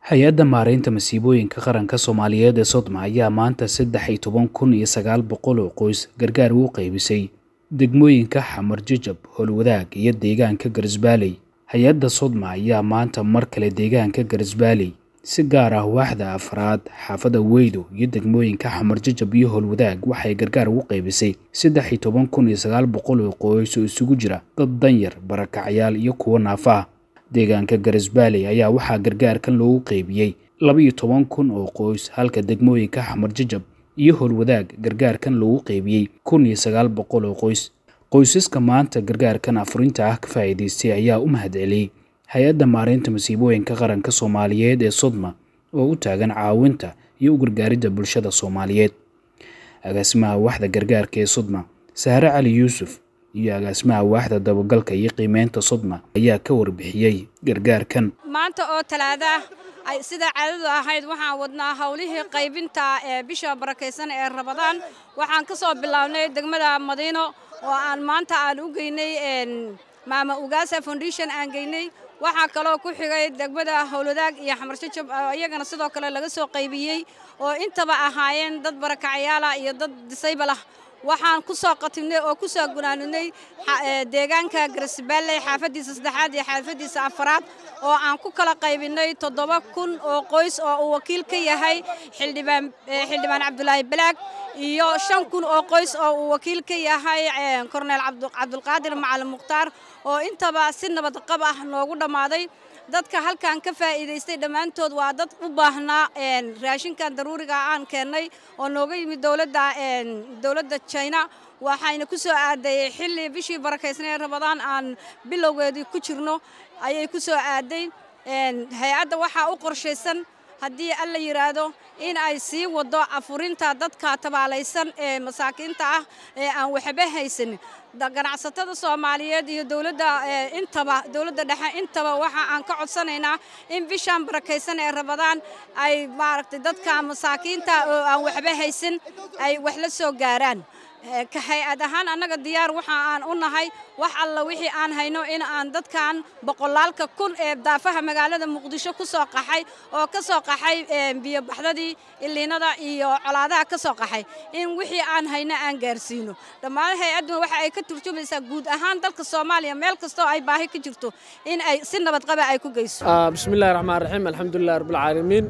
hay-adda maaraynta masiibooyinka qaranka soomaaliyeed ee sodma ayaa maanta saddex iyo toban kun iyo sagaal boqol oo qoys gargaar ugu qaybisay degmooyinka xamar jajab howlwadaag iyo deegaanka garisbaaley hay-adda sodma ayaa maanta mar kale deegaanka garisbaaley si gaar ah waaxda afraad xaafada weydo iyo degmooyinka xamar jajab iyo howlwadaag waxay gargaar ugu qaybisay saddex iyo toban kun iyo sagaal boqol oo qoys oo isugu jira dad danyar barakacyaal iyo kuwo naafa ah deegaanka garisbaaley ayaa waxaa gargaarkan loogu qaybiyey laba iyo toban kun oo qoys halka degmooyinka xamar jajab iyo howlwadaag gargaarkan loogu qaybiyey kun iyo sagaal boqol oo qoys qoysaska maanta gargaarkan afurinta ah ka faa'iidaystay ayaa u mahadceliyey hay-adda maaraynta masiibooyinka qaranka soomaaliyeed ee sodma oo u taagan caawinta iyo u gargaaridda bulshada soomaaliyeed agaasimaha waaxda gargaarka ee sodma sahre cali yuusuf iyo agaasimaha waaxda dabagalka iyo qiimeynta sodma ayaa ka warbixiyey gargaarkan maanta oo talaada ay sida caadadu ahayd waxaan wadnaa howlihii qaybinta ee bisha barakaysan ee rabadaan waxaan ka soo bilownay degmada madiino oo aan maanta aan u geynay maama ugaasa foundation aan geynay waxaa kaloo ku xigay degmada howlwadaag iyo xamar jajab iyagana sidoo kale laga soo qaybiyey oo intaba ahaayeen dad barakacyaala iyo dad disaybal ah waxaan ku soo qatimnay oo ku soo gunaanudnay deegaanka garisbaaley xaafaddiisa saddexaad iyo xaafaddiisa afaraad oo aan ku kala qaybinay toddoba kun oo qoys oo uu wakiil ka yahay xildhibaan xildhibaan cabdulaahi balaag iyo shan kun oo qoys oo uu wakiil ka yahay korneel cabdulqaadir macalin mukhtaar oo intaba si nabad qab ah noogu dhammaaday dadka halkan ka faa'iidaystay dhammaantood waa dad u baahnaa raashinkan daruuriga aan keennay oo nooga yimid dowladda dowladda china waxayna ku soo aaday xilli bishii barakaysnay rabadaan aan bilowgeedii ku jirno ayay ku soo aaday hay-adda waxaa u qorshaysan haddii alla yidhaahdo in ay sii wado afurinta dadka tabaalaysan ee masaakiinta ah ee aan waxba haysanin ganacsatada soomaaliyeed iyo dowladda intaba dowladda dhexe intaba waxa aan ka codsanaynaa in bishaan barakaysan ee rabadaan ay maaragtay dadka masaakiinta oo aan waxba haysan ay wax la soo gaaraan ka hay-ad ahaan annaga diyaar waxa aan u nahay wax alla wixii aan hayno in aan dadkan boqolaalka kun ee daafaha magaalada muqdisho ku soo qaxay oo ka soo qaxay biyobaxdadii iliinada iyo colaadaha ka soo qaxay in wixii aan hayno aan gaarsiino dhammaan hay-adduna waxa ay ka turjumaysaa guud ahaan dalka soomaaliya meel kastoo ay baahi ka jirto in ay si nabadqaba ay ku geyso bismillahi raxmaan raxiim alxamdulilah rabbilcaalamiin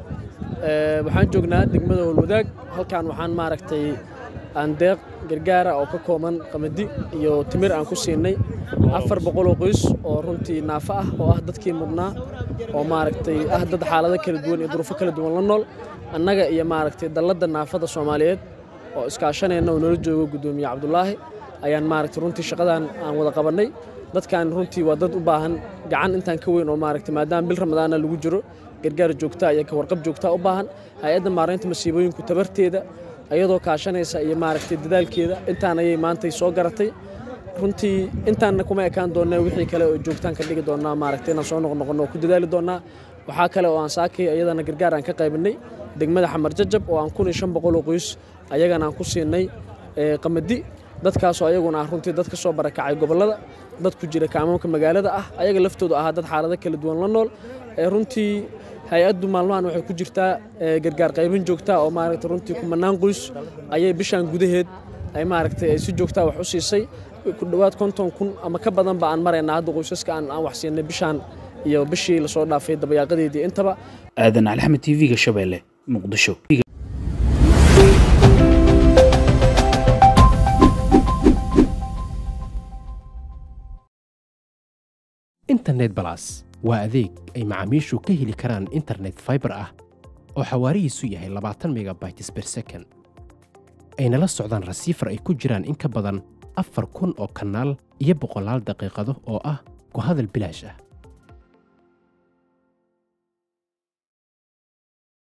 waxaan joognaa degmada howlwadaag halkan waxaan maaragtay aan deeq gargaara oo ka kooban qamadi iyo timir aan ku siinay afar boqoloo qoys oo runtii naafo ah oo ah dadkii mudnaa oo maaragtay ah dad xaalado kala duwan iyo duruufo kala duwan la nool annaga iyo maaragtay dalladda naafada soomaaliyeed oo iskaashanayna oo nala joogo guddoomiye cabdulaahi ayaan maaragtay runtii shaqadan aan wada qabannay dadkan runtii waa dad u baahan gacan intaan ka weyn oo maaragtay maadaama bil ramadaana lagu jiro gargaar joogtaa iyo ka warqab joogtaa u baahan hay-adda maaraynta masiibooyinku tabarteeda ayadoo kaashanaysa iyo maaragtay dadaalkeeda intaan ayay maantay soo garatay runtii intaanna kuma ekaan doonnaa wixii kale oo joogtaan ka dhigi doonnaa maaragtay inaan soo noqnoqonno oo ku dadaali doonnaa waxaa kale oo aan saakay ayadana gargaar aan ka qaybinay degmada xamar jajab oo aan kun iyo shan boqol oo qoys ayagana aan ku siinay qamadi dadkaasoo ayaguna ah runtii dad ka soo barakacay gobollada dad ku jira kaamamka magaalada ah ayaga laftoodu ahaa dad xaalado kala duwan la nool runtii hay-addu maalmahan waxay ku jirtaa gargaar qaybin joogtaa oo maaragtay runtii kumanaan qoys ayay bishaan gudaheed ay maaragtay ay si joogtaa wax u siisay ku dhowaad konton kun ama ka badanba aan maraynaa hadda qoysaska aan aan wax siinay bishaan iyo bishii lasoo dhaafay dabayaaqadeedii intaba aadan alxamed t v-ga shabeelle muqdisho internet balas waa adeeg ay macaamiishu ka heli karaan internet faibar ah oo xawaarihiisu yahay labaatan megabytes ber second ayna la socdaan rasiifar ay ku jiraan in ka badan afar kun oo kanaal iyo boqolaal daqiiqado oo ah ku hadal bilaash ah